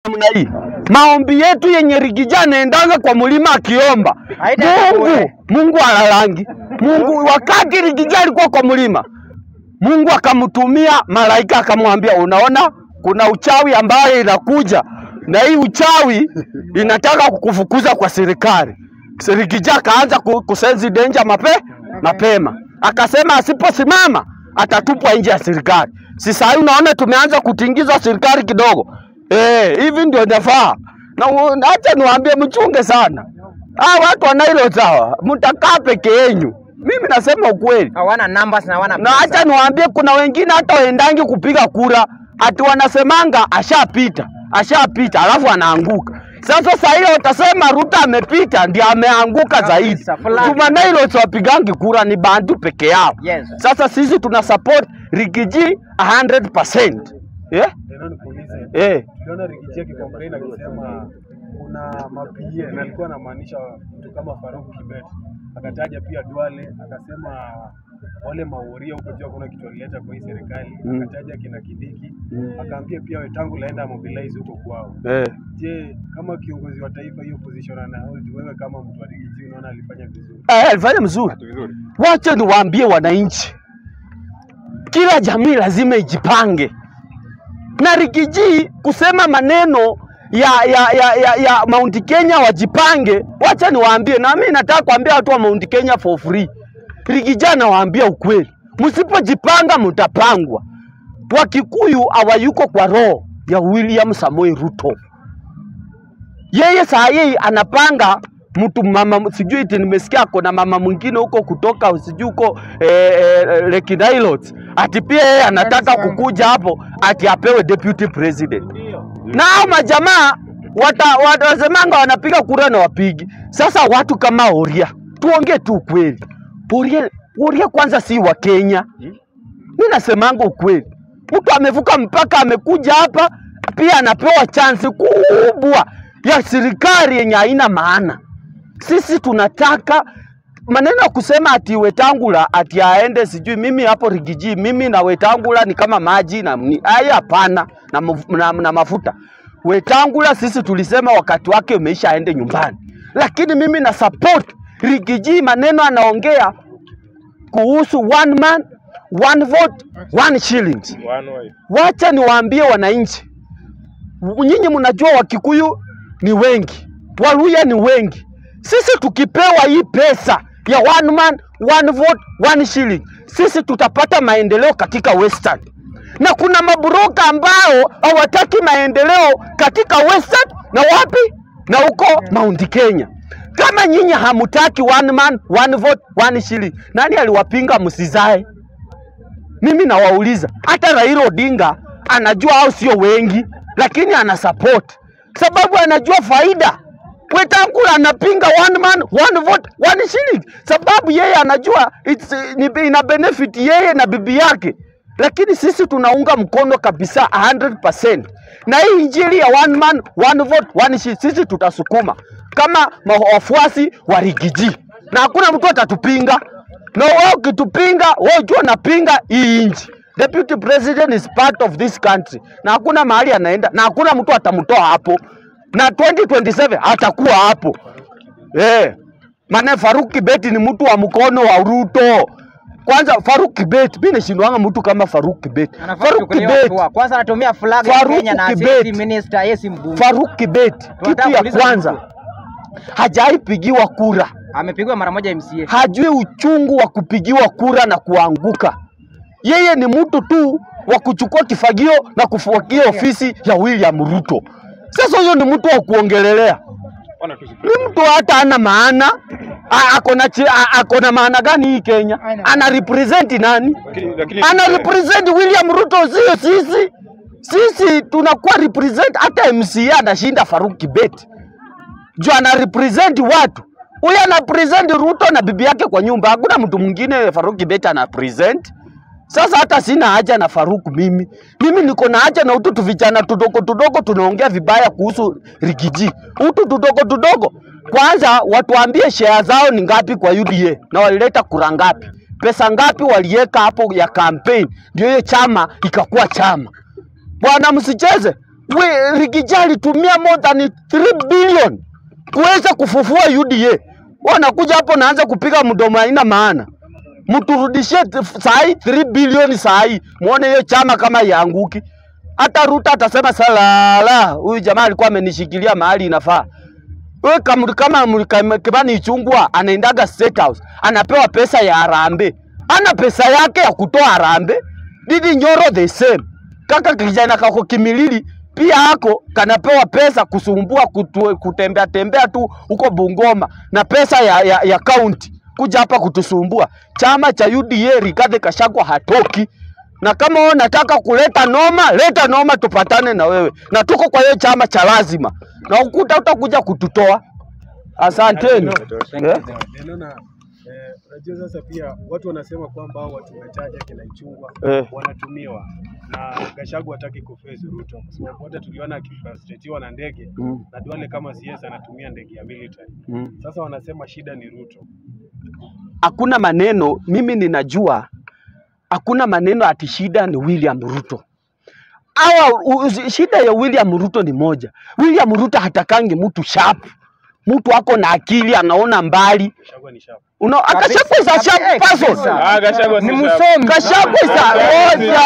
namna hii. Maombi yetu yenye Rigija anaendanga kwa mlima akiomba Haitaenda Mungu, bure. Mungu alalangi Mungu. Wakati Rigija alikuwa kwa mlima, Mungu akamtumia malaika akamwambia, unaona kuna uchawi ambayo inakuja na hii uchawi inataka kukufukuza kwa serikali. Rigija akaanza ku- kusensi danger mape, mapema, akasema asiposimama atatupwa nje ya serikali. Si saa hii unaona tumeanza kutingizwa serikali kidogo. Eh, hivi ndio inafaa. Na u- na acha niwaambie mchunge sana. Ah, watu wanailo sawa, mtakaa peke yenyu. Mimi nasema ukweli. Hawana numbers na hawana Na pesa. acha niwaambie kuna wengine hata waendangi kupiga kura ati wanasemanga ashapita, ashapita alafu anaanguka. Sasa saa ile utasema Ruto amepita ndio ameanguka zaidi. Kabisa, fulani. Jumanailo wapigangi kura ni bantu peke yao. Yes. Sasa sisi tuna support Rigiji 100%. Eh? Tena nikuulize, Eh. tuliona Rigiji akicomplain akisema kuna mapie na alikuwa anamaanisha mtu kama Faruk Kibet, akataja pia Duale, akasema wale mauria huko juu hakuna kitu alileta kwa hii serikali, Mm. akataja kina Kidiki, Mm. akaambia pia Wetangula aenda mobilize huko kwao. Eh. Je, kama kiongozi wa taifa hiyo position ana hold, wewe kama mtu wa Rigiji unaona alifanya vizuri? Eh, alifanya mzuri. Wacha niwaambie wananchi, kila jamii lazima ijipange, na Rigiji kusema maneno ya ya, ya, ya, ya Mount Kenya wajipange. Wacha niwaambie, na mimi nataka kuambia watu wa Mount Kenya for free. Rigiji anawaambia ukweli, msipojipanga mtapangwa. Wakikuyu hawayuko kwa roho ya William Samoei Ruto yeye saa hii anapanga mtu mama, sijui eti nimesikia kuna mama mwingine huko kutoka sijui huko eh, eh, Lake Nilotes ati pia yeye anataka kukuja hapo ati apewe deputy president. Na hao majamaa wata, watasemanga wanapiga kura na wapigi. Sasa watu kama Oria, tuongee tu ukweli. Oria, Oria kwanza si wa Kenya. Mi nasemanga ukweli, mtu amevuka mpaka amekuja hapa, pia anapewa chansi kubwa ya serikali yenye haina maana. Sisi tunataka maneno ya kusema ati Wetangula ati aende sijui mimi hapo Rigiji, mimi na Wetangula ni kama maji na ni- haya, hapana na, maf- na, na mafuta. Wetangula sisi tulisema wakati wake umeisha, aende nyumbani, lakini mimi na support Rigiji, maneno anaongea kuhusu one man one vote one shillings. Wacha niwaambie wananchi, nyinyi mnajua Wakikuyu ni wengi, Waluya ni wengi. Sisi tukipewa hii pesa ya one man one vote one shilling, sisi tutapata maendeleo katika Western, na kuna mabroka ambao hawataki maendeleo katika Western na wapi na huko Mount Kenya. Kama nyinyi hamutaki one man one vote one shilling, nani aliwapinga msizae? Mimi nawauliza, hata Raila Odinga anajua au sio wengi, lakini ana support sababu anajua faida. Wetangula anapinga one man one vote one shilling, sababu yeye anajua it's, ni, ina benefit yeye na bibi yake, lakini sisi tunaunga mkono kabisa 100%. Na hii injili ya one man one vote one shilling, sisi tutasukuma kama ma- wafuasi wa Rigiji, na hakuna mtu atatupinga na wewe ukitupinga, wewe jua napinga hii nchi. Deputy president is part of this country, na hakuna mahali anaenda, na hakuna mtu atamtoa hapo, na 2027 atakuwa hapo eh. Maana Faruk Kibet ni mtu wa mkono wa Ruto. Kwanza Faruk Kibet, mimi nashindwanga mtu kama Faruk Kibet. Anafaa Faruk kuchukuliwa Kibet, hatua. Kwanza anatumia flag ya Faruk Kenya na Kibet. sisi minister, yeye si mbunge. Faruk Kibet, kitu Tunataka ya kuuliza kwanza mtu. hajaipigiwa kura Amepigwa mara moja MCA. hajui uchungu wa kupigiwa kura na kuanguka. Yeye ni mtu tu wa kuchukua kifagio na kufuakia ofisi ya William Ruto. Sasa huyo ni mtu wa kuongelelea, ni mtu hata ana maana A- ako na chi- a- ako na maana gani hii Kenya? Ana represent nani? Ana represent William Ruto, sio sisi. Sisi tunakuwa represent, hata MCA anashinda Faruk Kibet juu ana represent watu. Huyu ana present Ruto na bibi yake kwa nyumba, hakuna mtu mwingine Faruk Kibet ana present. Sasa hata sina haja na Faruk mimi. Mimi niko na haja na utu tu vijana tudogo tudogo tunaongea vibaya kuhusu Rigiji. Utu tudogo tudogo. Kwanza watuambie share zao ni ngapi kwa UDA na walileta kura ngapi? Pesa ngapi waliweka hapo ya campaign ndio hiyo chama ikakuwa chama. Bwana msicheze. we Rigija alitumia more than 3 billion kuweza kufufua UDA. Wanakuja hapo naanza kupiga mdomo haina maana. Mturudishie t- sahi 3 bilioni sahi, muone hiyo chama kama yaanguki. Hata Ruto atasema salala, huyu jamaa alikuwa amenishikilia mahali inafaa. Wewe kama kama Mrika- Kimani Ichung'wah anaendaga State House, anapewa pesa ya harambee, ana pesa yake ya kutoa harambee. Didi Nyoro the same, kaka kijana kako Kimilili pia hako kanapewa pesa kusumbua kutu, kutembea tembea tu huko Bungoma na pesa ya, ya, ya county kuja hapa kutusumbua. Chama cha UDA Rigathi Gachagua hatoki, na kama wewe unataka kuleta noma, leta noma, tupatane na wewe, na tuko kwa hiyo chama cha lazima, na ukuta utakuja kututoa. Asanteni. Eh? Niliona eh, unajua sasa pia watu wanasema kwamba hao watu wachache kina Ichung'wah Eh. wanatumiwa na Gachagua hataki kuface Ruto kwa sababu wote tuliona akifrustratiwa na ndege Mm. na Duale kama CS anatumia ndege ya military. Mm. Sasa wanasema shida ni Ruto. hakuna maneno, mimi ninajua hakuna maneno ati shida ni William Ruto. Awa, u- shida ya William Ruto ni moja. William Ruto hatakangi mtu sharp, mtu ako na akili, anaona mbali. Gachagua ni sharp. Una Gachagua is a sharp person. Ah, Gachagua Ni si msomi. Gachagua is a moja.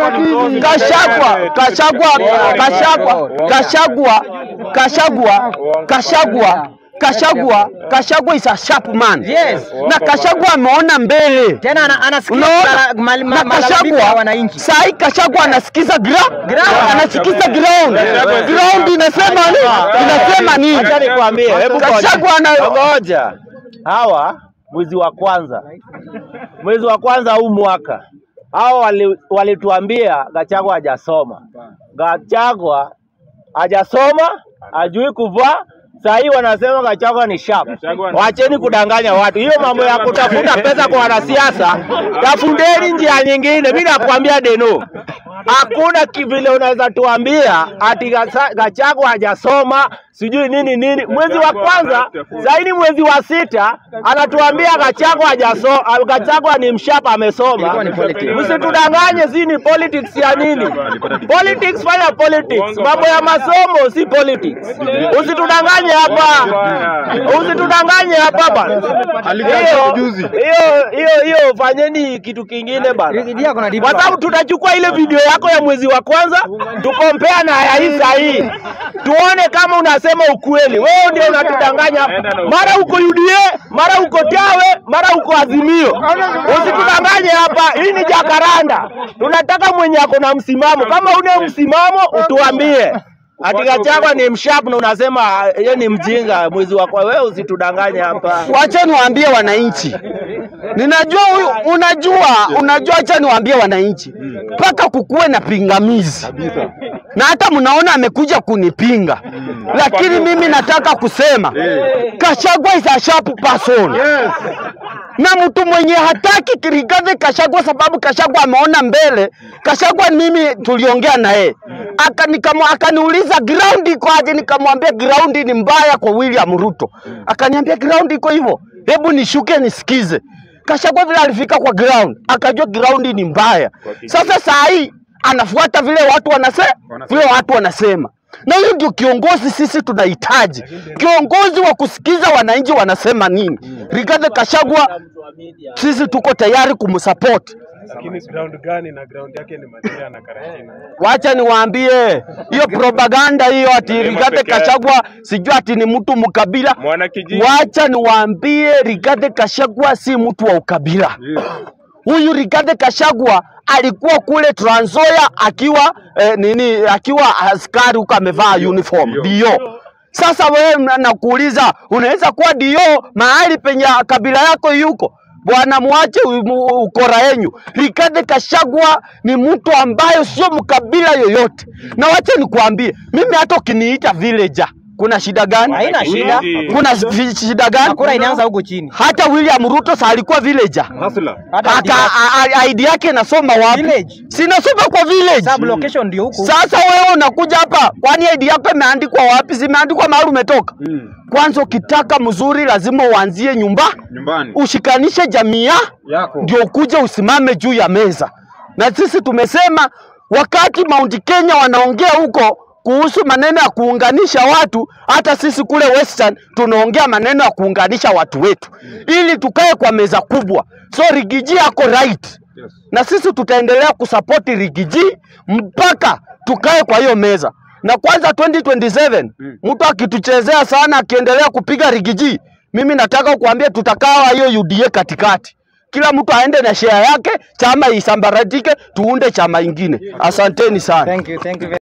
Gachagua, Gachagua, Gachagua, Gachagua, Gachagua, Gachagua, Gachagua, Gachagua is a sharp man. Yes. Na Gachagua ameona mbele. Tena ana- anasikia Unaona? mala- mal- Na ma- malalamiko ya Kashagwa wananchi. saa hii Kashagwa anasikiza ground, Ground. anasikiza ground. Ground inasema nini? Inasema nini? Acha nikwambie, hebu Kashagwa ana ngoja. Hawa mwezi wa kwanza, mwezi wa kwanza huu mwaka hao wali- walituambia Gachagua hajasoma. Gachagua hajasoma, hajui kuvaa. Saa hii wanasema Gachagua ni sharp. Gachagua ni- Wacheni kudanganya watu. Hiyo mambo ya kutafuta pesa kwa wanasiasa, tafundeni njia nyingine. Mimi nakwambia Deno, hakuna kivile unaweza tuambia ati Gasa- Gachagua hajasoma sijui nini nini. Mwezi wa kwanza zaidi, mwezi wa sita anatuambia Gachagua hajaso, Gachagua ni mshapa amesoma. Ilikuwa ni politics. Msitudanganye, si ni politics ya nini? Politics, fanya politics. Mambo ya masomo si politics. Usitudanganye hapa, usitudanganye hapa bana. Hiyo hiyo hiyo hiyo, fanyeni kitu kingine bana Rigathi ako na deep kwa power. sababu tutachukua ile video yako ya mwezi wa kwanza tukompea na ya hii saa hii, tuone kama unasema ukweli. Wewe ndio unatudanganya, mara uko UDA, mara uko Tawe, mara uko Azimio. Usitudanganye hapa, hii ni Jakaranda. Tunataka mwenye ako na msimamo. Kama una msimamo, utuambie. Ati Gachagua ni msharp na unasema ah, yeye ni mjinga mwezi wa kwa wewe, usitudanganye hapa. wacha niwaambie wananchi, ninajua huyu, unajua, unajua, acha niwaambie wananchi, mpaka kukuwe na pingamizi na hata mnaona amekuja kunipinga, lakini mimi nataka kusema Gachagua is a sharp person na mtu mwenye hataki Rigathi Gachagua sababu Gachagua ameona mbele. Gachagua mimi tuliongea na yeye aka nikamo- akaniuliza ground iko aje, nikamwambia ground ni mbaya kwa William Ruto. Akaniambia ground iko hivyo, hebu nishuke nisikize. Gachagua vile alifika kwa ground akajua ground ni mbaya. Sasa saa hii anafuata vile watu wanasema, vile watu wanasema na huyu ndio kiongozi sisi tunahitaji, kiongozi wa kusikiza wananchi wanasema nini. Rigathi Gachagua sisi tuko tayari kumsupport. Lakini ground gani na ground yake ni Mathira na Karatina. Wacha niwaambie hiyo propaganda hiyo ati Rigathi peke yake. Gachagua sijui ati ni mtu mkabila. Mwana kijiji. Wacha niwaambie Rigathi Gachagua si mtu wa ukabila. Huyu Rigathi Gachagua alikuwa kule Trans Nzoia akiwa eh, nini akiwa askari huko amevaa uniform ndio. Sasa wewe na- nakuuliza, unaweza kuwa dio mahali penye kabila yako yuko bwana, mwache u- mu- ukora yenyu. Rigathi Gachagua ni mtu ambayo sio mkabila yoyote, na wacha nikuambie, mimi hata ukiniita villager kuna shida gani? Haina shida. Kuna vi- shida gani? Kura inaanza huko chini. Hata William Ruto sa alikuwa villager. Hata Aka a- a- ID yake inasoma wapi? Village. Sinasoma kwa village. sub location ndio huko. Sasa wewe unakuja hapa, kwani ID yako imeandikwa wapi? Zimeandikwa mahali umetoka. Kwanza ukitaka mzuri lazima uanzie nyumba, Nyumbani. ushikanishe jamii ya- Yako. ndio ukuje usimame juu ya meza. Na sisi tumesema wakati Mount Kenya wanaongea huko kuhusu maneno ya kuunganisha watu, hata sisi kule Western tunaongea maneno ya kuunganisha watu wetu ili tukae kwa meza kubwa. So Rigiji ako right na sisi tutaendelea kusapoti Rigiji mpaka tukae kwa hiyo meza. Na kwanza 2027 mtu akituchezea sana, akiendelea kupiga Rigiji, mimi nataka kuambia tutakaa hiyo UDA katikati, kila mtu aende na share yake, chama isambaratike, tuunde chama ingine. Asanteni sana. Thank you, thank you very